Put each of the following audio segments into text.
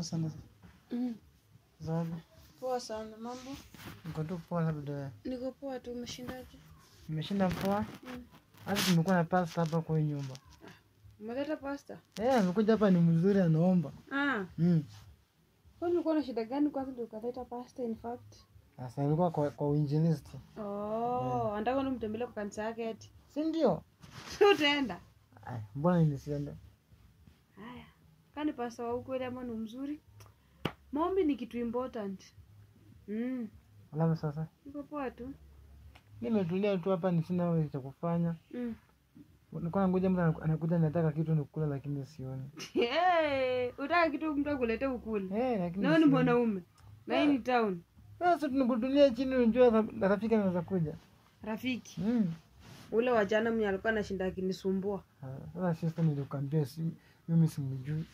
sana. Mm. Zabi. Poa sana. Mambo? Niko tu poa labda. Niko poa tu. Umeshindaje? Nimeshinda poa. Mm. Hata tumekuwa na pasta hapa kwa hii nyumba. Umeleta pasta? Eh, amekuja hapa ni mzuri anaomba. Ah. Mm. Kwa ulikuwa na shida gani kwanza ndio ukaleta pasta in fact? Sasa alikuwa kwa, kwa uinjilisti. Oh, anataka ndo mtembelee kwa kanisa yake eti. Si ndio? Si utaenda? Ay, mbona nilisienda? Haya. Kani pasta wa ukweli ama ni mzuri? Maombi ni kitu important. Mm. Alafu sasa Niko poa tu. nimetulia tu hapa, ni sina cha kufanya. Mm. Nilikuwa nangoja mtu anaku- anakuja nataka kitu nikula, lakini sioni. Hey, utaka kitu mtu akulete ukule. Eh, lakini Na wewe ni sioni. mwanaume. Na hii ni town. Sasa tunakutulia chini, unajua ra- rafiki anaweza kuja. Rafiki. Mm. Ule wa jana mwenye alikuwa anashinda akinisumbua. Ah, Sasa sister, nilikwambia si mimi simjui.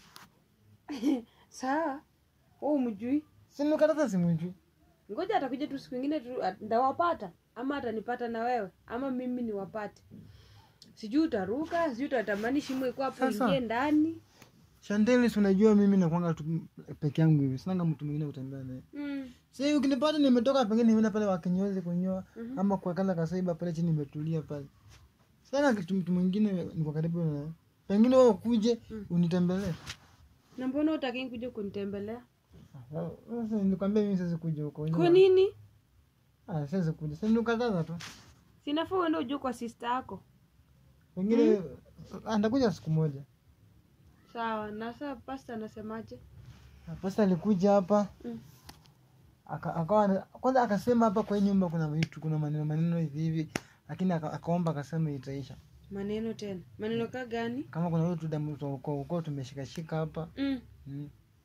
Sawa. Wewe umjui? Si nilikataza simjui. Ngoja atakuja tu siku ingine tu at- ndawapata ama atanipata na wewe ama mimi niwapate. Sijui utaruka, sijui utatamani shimo iko hapo Sasa. ingie ndani. Shandeli, si unajua mimi nakwanga tu peke yangu hivi, sinanga mtu mwingine kutembea naye. Mm. Si ukinipata nimetoka pengine nimeenda pale wakinyozi kunyoa Mhm. ama kwa kala kasaiba pale chini nimetulia pale. Sana kitu mtu mwingine niko karibu na pengine wewe ukuje Mm. unitembelee. Na mbona utaki kuja kunitembelea? Ah, Sasa nilikwambia mimi siwezi kuja huko. Kwa nini? Ah, siwezi kuja. Sasa nilikataza tu. Sinafaa uende ujue kwa sister yako. Pengine ah, nitakuja siku moja. Sawa, na sasa pastor anasemaje? Ah, Pasta alikuja hapa Mm. aka- akawa ana- kwanza akasema hapa kwa hii nyumba kuna vitu kuna maneno maneno hivi hivi, lakini aka- akaomba akasema itaisha. Maneno tena. Maneno ka gani? Kama kuna vitu damu za ukoo ukoo tumeshikashika hapa Mm. mm.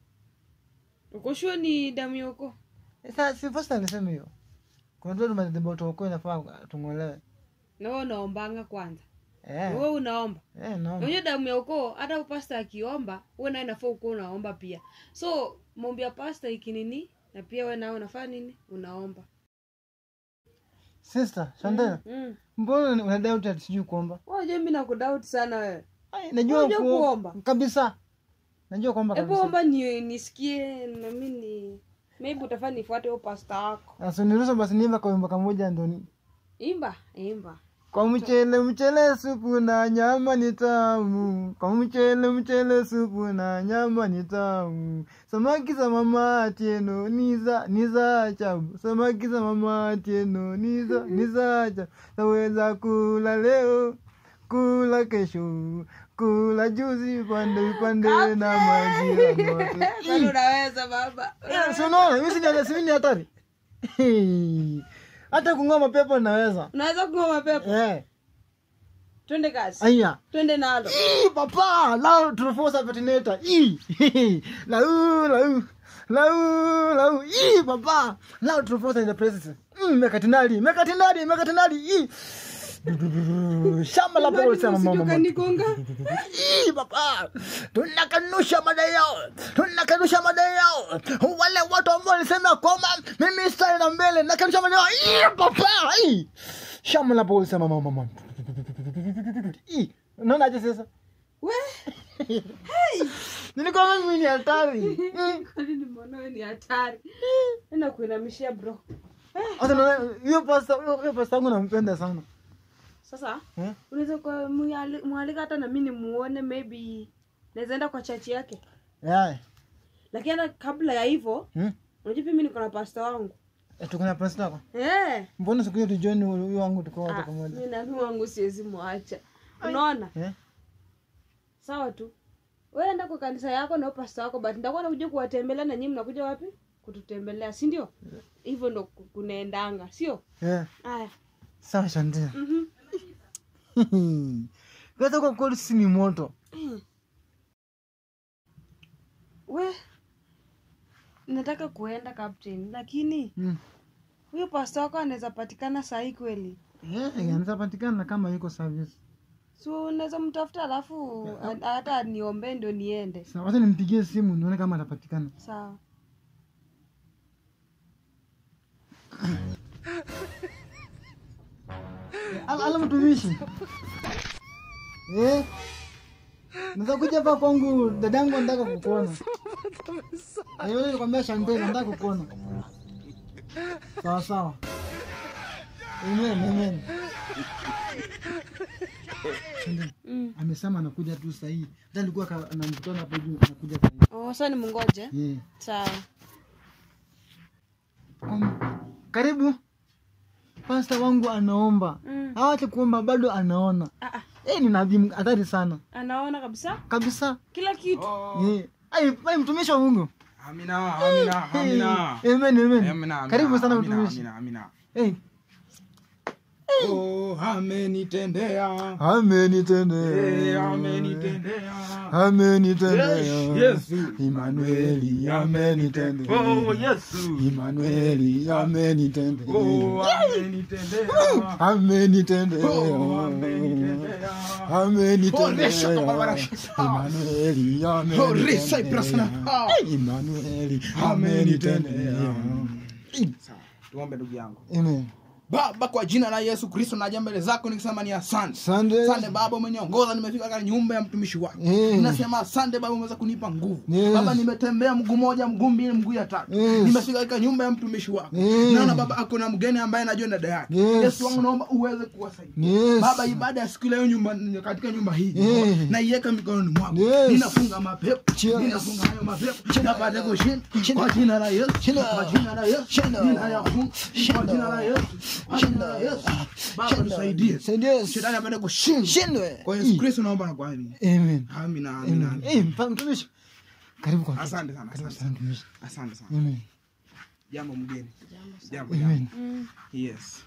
Uko sure ni damu yako? Sasa si first alisema hiyo, kuna vitu madhehebu ya ukoo inafaa tung'olewe. Na wewe unaombanga kwanza. Eh, Wewe unaomba. eh, naomba. Unajua damu ya ukoo hata pasta akiomba, wewe naye nafaa ukoo unaomba pia. So maombi ya pasta ikinini na pia wewe nawe unafanya nini? Unaomba. Sister, Shandela, Mm. mbona una doubt ati sijui kuomba? Wewe unajua mimi nakudoubt sana wewe. Ai, najua Unajua ku- kuomba? kabisa. Najua kuomba Hebu kabisa. omba ni nisikie na mimi ni maybe utafanya nifuate huyo pasta wako. Sasa niruhusu basi niimba kwa wimbo kamoja ndo ni Imba, imba. Kwa mchele mchele supu na nyama ni tamu, kwa mchele mchele supu na nyama ni tamu. Samaki za mama Atieno ni za ni za ajabu, samaki za mama Atieno ni za ni za ajabu. Naweza kula leo, kula kesho, kula juzi, pande pande na majira moto. Kwani unaweza baba? Eh, si unaona mimi si ni- si ni hatari. Hata kung'oa mapepo naweza. Unaweza kung'oa pepo. Eh, Twende kazi. aya. Twende nalo. Ih, papa lao tunaforce patineta Ih, lau lau lau lau Ih, papa lao tunaforce in the presence mm, mekatinali mekatinali mekatinali Ih. Du, du, du, du. shamba la pole sana mama mama Kanigonga. Ih, papa tunakanusha madai yao tunakanusha madai yao wale watu ambao walisema kwamba mimi stari na mbele nakanusha madai yao Ih, papa Ih. shamba la pole sana mama mama Ih, unaona aje sasa We, nilikuwa mimi ni hatari Mm. kwani nimeona wewe ni hatari. Enda kuinamishia bro. Sasa unaona, hiyo pasta hiyo hiyo pasta yangu nampenda sana Sasa Eh? unaweza kwa mwali- mwalika hata na mimi nimuone maybe naweza enda kwa chachi yake. yeah. Lakini hata kabla ya hivyo, hmm? unajua pia mimi niko na pasta wangu. Eh, tuko na pasta yako Eh. mbona siku hiyo tujoin huyo wangu tuko wote Ah, pamoja mimi na mimi wangu siwezi mwacha. Unaona? eh Sawa tu. Wewe enda kwa kanisa yako na huyo pasta wako but nitakuwa nakuja kuwatembelea na nyinyi mnakuja wapi? Kututembelea, si ndio? Hivyo ndo ku- kunaendanga, sio? eh Aya. sawa shandia Mhm. kwanza kwa kweli si ni moto We nataka kuenda captain, lakini mm. huyo pasta wako anaweza patikana sahi kweli? eh anaweza patikana kama yuko service So unaweza mtafuta alafu a- hata niombee ndio niende. sawa wacha nimpigie simu nione kama atapatikana Sawa. ala ala mtumishi eh naweza kuja hapa kwangu dadangu anataka kukuona Ayo nikwambia Chantel nataka kukuona. Sawa sawa. Amen, amen. Chantel, Mm. amesema anakuja tu saa hii. Hata alikuwa ka- ana mkutano hapo juu anakuja saa hii. Oh, sasa ni mungoje Yeah. sawa Um, karibu. Pasta wangu anaomba. Mm. Hawache kuomba bado anaona. ah, ah. Eh, ni nabii hatari sana. anaona kabisa Kabisa. kila kitu Eh. Ai, ai mtumishi wa Mungu. Amina, amina, amina. Eh, Amen, amen. Amina, amina, Karibu sana amina, mtumishi. amina, amina. Eh, Oh, amenitendea. amenitendea. Eh, amenitendea. amenitendea Yes, Yesu. Imanueli amenitendea Oh, Yesu. Imanueli amenitendea Oh, amenitendea. amenitendea Oh, amenitendea. amenitendea Oh, Barbara. Imanueli Oh, Risa Ibrasana. amenitendea Imanueli amenitendea Sawa, tuombe ndugu yangu. Amen baba kwa jina la yesu kristo naja mbele zako nikisema ni asante Asante. asante baba umeniongoza nimefika katika nyumba ya mtumishi wako Mm. ninasema asante baba umeweza kunipa nguvu Yes. baba nimetembea mguu moja mguu mbili mguu ya tatu Yes. nimefika katika nyumba ya mtumishi wako Mm. naona baba ako na mgeni ambaye anajua dada yake Yes. yesu wangu naomba uweze kuwasaidia Yes. baba ibada ya siku leo nyumba katika nyumba hii Yes. naiweka mikononi mwako Yes. ninafunga mapepo Yes. ninafunga hayo mapepo napate kushinda kwa jina la yesu kwa jina la yesu ninayafunga kwa jina la yesu kwa jina la yesu baba nisaidie Saidia shetani apate kushinda shindwe kwa yesu kristo naomba na kwa amini Amen amina amina Amen Eh, mpa- mtumishi karibu kwa asante sana karibu asante sana mtumishi asante sana Amen jambo mgeni jambo Amen jambo mm. yes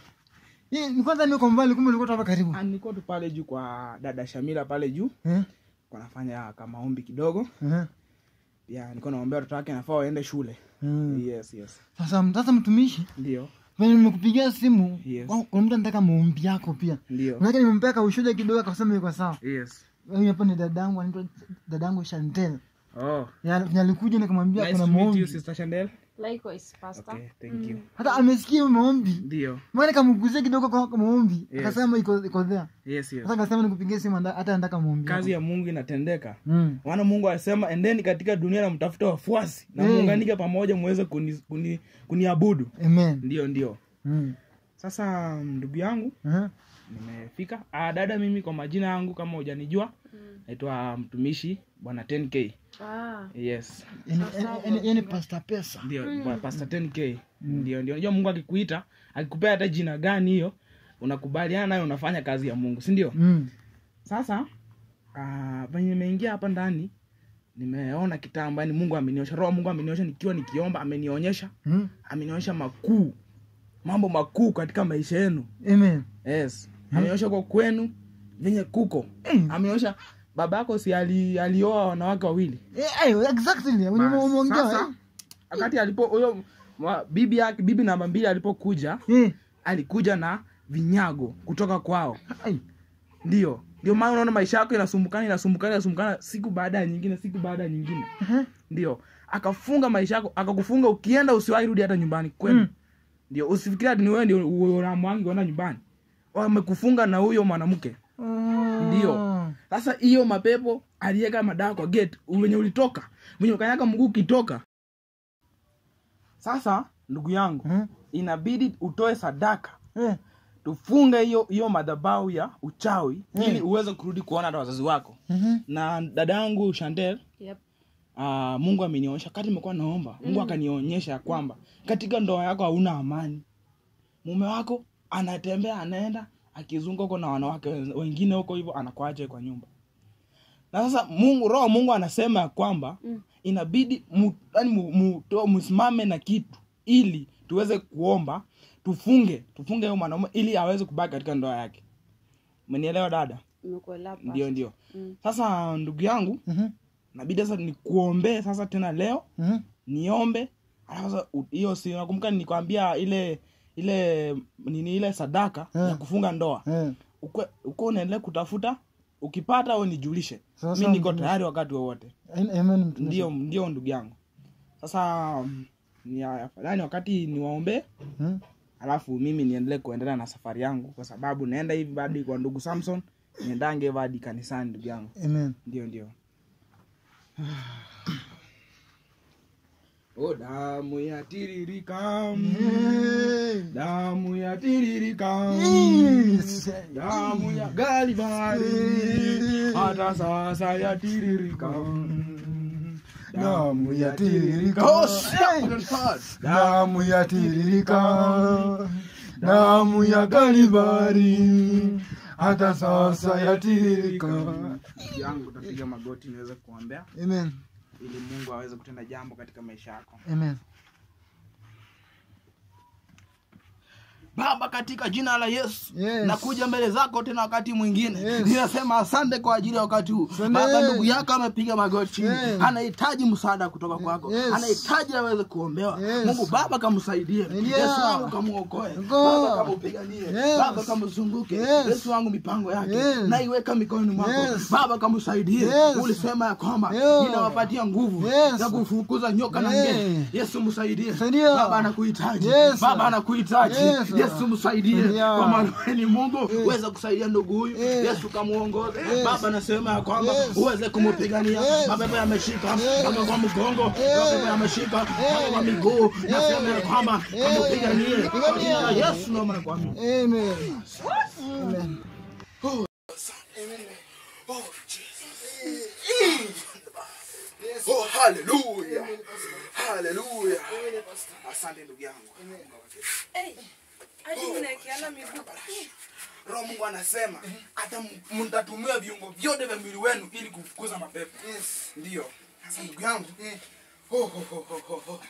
Eh, ni kwanza niko mbali kumbe ulikuwa tu hapa karibu Ah, niko tu pale juu kwa dada shamila pale juu eh kwa nafanya kama ombi kidogo eh ya niko naombea watoto wake nafaa waende shule Mm. yes yes sasa sasa mtumishi ndio venye nimekupigia simu Yes. kwa- kuna mtu anataka maombi yako pia ndio manake nimempeka ushuja kidogo akasema iko sawa yes huyu hapa ni dadangu anaitwa dadangu Chantel oh Ya- venye alikuja nikamwambia nice kuna to meet you maombi sister Chandel likewise pastor okay thank you hata amesikia maombi ndio maana kamguzia kidogo kwa kwa maombi Yes. akasema iko iko there yes yes sasa akasema nikupigie simu anda- hata anataka maombi kazi yako. ya mungu inatendeka mm. maana mungu alisema endeni katika dunia na mtafuta wafuasi na Mm. muunganike pamoja muweze kuni, kuni, kuniabudu amen ndio ndio mm. sasa ndugu yangu uh nimefika ah, dada mimi kwa majina yangu kama hujanijua naitwa mtumishi bwana 10k ah. yes yani pasta pesa ndio mm. pastor 10k ndio ndio unajua mungu akikuita akikupea hata jina gani hiyo unakubaliana nayo unafanya kazi ya mungu si ndio mm. sasa ah, venye nimeingia hapa ndani nimeona kitambo yani mungu ameniosha roho wa mungu ameniosha nikiwa nikiomba amenionyesha Mm. amenionyesha makuu mambo makuu katika maisha yenu amen yes amenionyesha kwa kwenu venye kuko Mm. amenionyesha baba yako si ali, alioa wanawake wawili Eh, eh, exactly Wenye Bas, umeongea sasa, wakati alipo huyo mwa- bibi yake bibi namba mbili alipokuja eh. Eh. alikuja na vinyago kutoka kwao Ai. ndio ndio maana unaona maisha yako inasumbukana inasumbukana inasumbukana siku baada ya nyingine siku baada ya nyingine Aha. ndio akafunga maisha yako akakufunga ukienda usiwahi rudi hata nyumbani kwenu Mm. ndio usifikiria ati ni wewe ndio unamwangi kwenda nyumbani wamekufunga na huyo mwanamke Oh. Ndio. sasa hiyo mapepo aliweka madawa kwa gate wenye ulitoka wenye ukanyaga mguu ukitoka sasa ndugu yangu Mhm. inabidi utoe sadaka Eh. tufunge hiyo hiyo madhabau ya uchawi Mm. ili uweze kurudi kuona hata wazazi wako Mhm. na dada yangu Chantel yep. uh, mungu amenionyesha kati nimekuwa naomba mungu akanionyesha ya kwamba katika ndoa yako hauna amani mume wako anatembea anaenda akizunga huko na wanawake wen- wengine huko hivyo anakuacha kwa nyumba na sasa mungu roho wa mungu anasema ya kwamba Mm. inabidi mu, yani mu, mu, to- msimame na kitu ili tuweze kuomba tufunge tufunge huyo mwanaume ili aweze kubaki katika ndoa yake umenielewa dada nimekuelewa pastor. ndio ndio Mm. sasa ndugu yangu Mhm. nabidi sasa nikuombee sasa tena leo Mhm. niombe alafu sasa u- hiyo si nakumbuka nilikwambia ile ile nini ile sadaka Eh. ya kufunga ndoa Eh. ukwe uko unaendelea kutafuta ukipata au nijulishe Sasa mi niko mtumishi. tayari wakati wowote Amen, mtumishi. ndio ndio ndugu yangu sasa mm, ni afadhali wakati niwaombee Mhm. alafu mimi niendelee kuendelea na safari yangu kwa sababu naenda hivi hadi kwa ndugu samson niendange hivi hadi kanisani ndugu yangu Amen. ndio ndio oh, damu yatiririka Eh. damu yatiririka Yes. damu ya galibari hata sasa yatiririka Damu yatiririka. Oh, shit. damu yatiririka damu ya Kalvari hata sasa yatiririka. yangu utapiga magoti niweze kuombea Amen. ili mungu aweze kutenda jambo katika maisha yako Amen. baba katika jina la yesu Yes. nakuja mbele zako tena wakati mwingine Yes. ninasema asante kwa ajili ya wakati huu Asante. baba ndugu yako amepiga magoti chini Yes. anahitaji msaada kutoka kwako Yes. anahitaji aweze kuombewa Yes. mungu baba kamsaidie Saidia. yesu wangu kamuokoe Go. baba kamupiganie Yes. baba kamzunguke Yes. yesu wangu mipango yake Yes. naiweka mikononi mwako Yes. baba kamsaidie Yes. ulisema ya kwamba Yo. inawapatia nguvu Yes. ya kufukuza nyoka na Yes. ngee yesu msaidie Saidia. baba anakuhitaji Yes. baba anakuhitaji Yes. yesu msaidie Saidia. kwa maana wewe ni mungu uweze kusaidia ndugu huyu Yes. yesu kamuongoze Yes. baba anasema ya kwamba Yes. uweze kumupigania Yes. mabebe yameshika Yes. baba kwa mgongo Yes. mabebe yameshika baba kwa miguu nasema ya kwamba kamupiganie kwa jina la yesu naomba na kuamini Amen. Amen. Oh, haleluya haleluya asante ndugu yangu hadi mnaekeana miguu roho mungu anasema hata m- mtatumia viungo vyote vya mwili wenu ili kufukuza mapepo ndiyo sasa ndugu yangu ho, ho, ho, ho, ho, ho.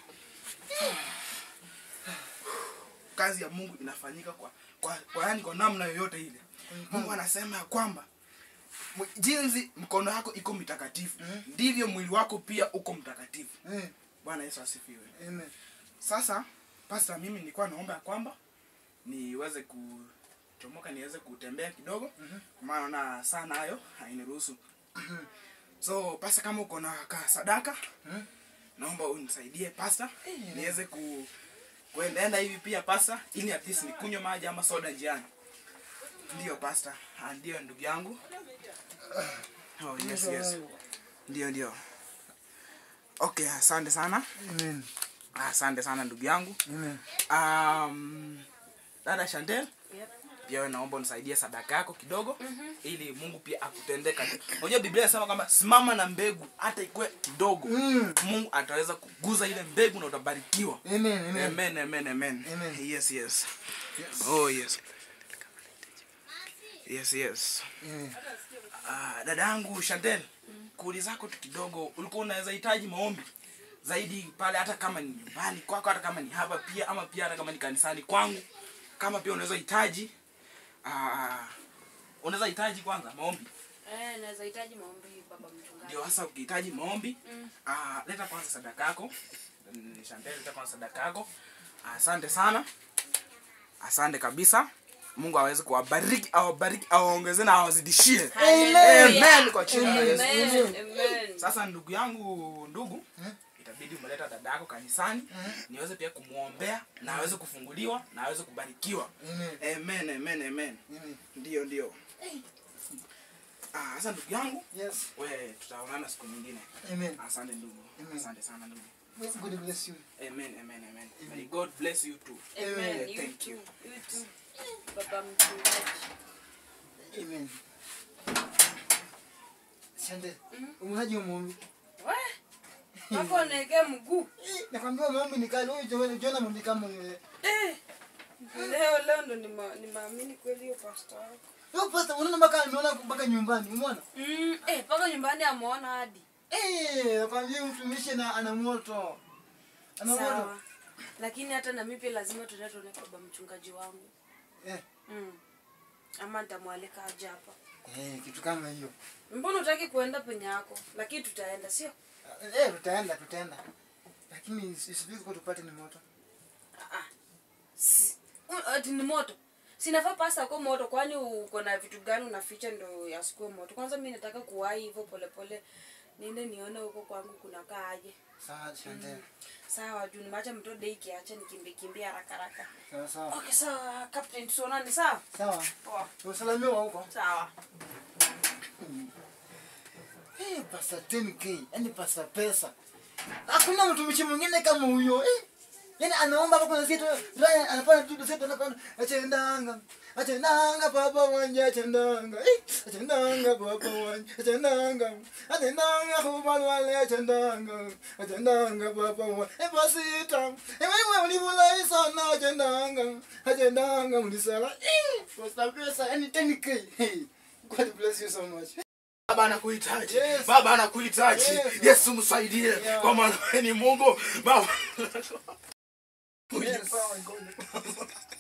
kazi ya mungu inafanyika kwa kwa, kwa yani kwa namna yoyote ile mungu anasema ya kwamba m- jinsi mkono wako iko mtakatifu ndivyo mwili wako pia uko mtakatifu bwana yesu asifiwe Amen. sasa pasta mimi nilikuwa naomba ya kwamba niweze kuchomoka niweze kutembea kidogo kwa maana naona saa nayo hainiruhusu so pasta kama uko na ka sadaka naomba unisaidie pasta niweze ku kuendaenda hivi pia pasta ili at least nikunywe maji ama soda njiani ndiyo pasta Ah, ndiyo ndugu yangu oh, yes, yes. ndio ndio okay asante sana Amen. asante sana ndugu yangu Amen. um, dada Chantel pia wewe naomba unisaidie sadaka yako kidogo ili Mungu pia akutendee kazi. Unajua Biblia inasema kwamba simama na mbegu hata ikuwe kidogo. Mm. Mungu ataweza kuguza ile mbegu na utabarikiwa. Amen. Amen. Amen, amen, amen. Amen. Yes, yes. Oh, yes. Yes, yes. Amen. Ah, dada yangu Chantel, kuuliza zako tu kidogo, ulikuwa unaweza hitaji maombi zaidi pale, hata kama ni nyumbani kwako, hata kama ni hapa pia, ama pia hata kama ni kanisani kwangu, kama pia unaweza hitaji ah, unaweza hitaji kwanza maombi. eh naweza hitaji maombi baba mchungaji Ndio sasa ukihitaji maombi ah, leta kwanza sadaka yako. Mm, Chantel, leta kwanza sadaka yako. Asante sana, asante kabisa. Mungu aweze kuwabariki, awabariki, awaongeze na awazidishie. Amen kwa jina la Yesu. amen amen Sasa ndugu yangu, ndugu, itabidi umeleta dada yako kanisani niweze pia kumwombea na aweze kufunguliwa na aweze kubarikiwa. Amen. Amen, amen, amen. Amen. Ndio, ndio. Ah, sasa ndugu yangu, Yes. we tutaonana siku nyingine. Amen. Asante ndugu. Amen. Asante sana ndugu. God bless you. Amen, amen, amen. May God bless you too. amen you Thank too you. you too baba mchungaji Amen. Sande. Umehaji umuombi. we wako neke mguu Nakwambia umuombi ni kali. Wewe Jona Jona muombi kama wewe. eh leo leo ndo nima- nimeamini kweli hiyo pasta wako Wewe pasta unaona mpaka ameona mpaka nyumbani. Umeona? mm, eh paka nyumbani ameona hadi Eh, nakwambia mtumishi na ana moto. Ana moto. sawa lakini hata na mimi pia lazima tuende tuone baba mchungaji wangu Eh. mm. ama nitamwalika aje hapa Eh, kitu kama hiyo. mbona utaki kuenda penye yako lakini tutaenda sio Eh, tutaenda tutaenda. Lakini isibiki kwa tupate ni moto. Ah, si- u- ati ni moto sinafaa pasta kwa moto kwani uko na vitu gani unaficha ndo yasikue moto kwanza mi nataka kuwahi hivyo polepole niende nione huko kwangu kunakaa aje Sawa, Sande. sawa juu nimeacha mtoto dei kiacha nikimbie kimbie haraka haraka Sawa sawa. okay sawa captain tuonane sawa Sawa. poa Usalamiwa huko. sawa Eh, pasa 10k, yani pasa pesa. hakuna mtumishi mwingine kama huyo eh. yani anaomba hapo kuna zetu raya anapanda tu zetu anapanda achendanga achendanga papa wanje achendanga eh achendanga papa wanje achendanga achendanga kubal wale achendanga achendanga papa wanje eh pasita eh wewe ulivulai sana achendanga achendanga mlisala eh posta pesa yani 10k hey God bless you so much baba anakuhitaji Yes. baba anakuhitaji Yes. yesu msaidie Yeah. kwa maana wewe ni mungu baba Yes.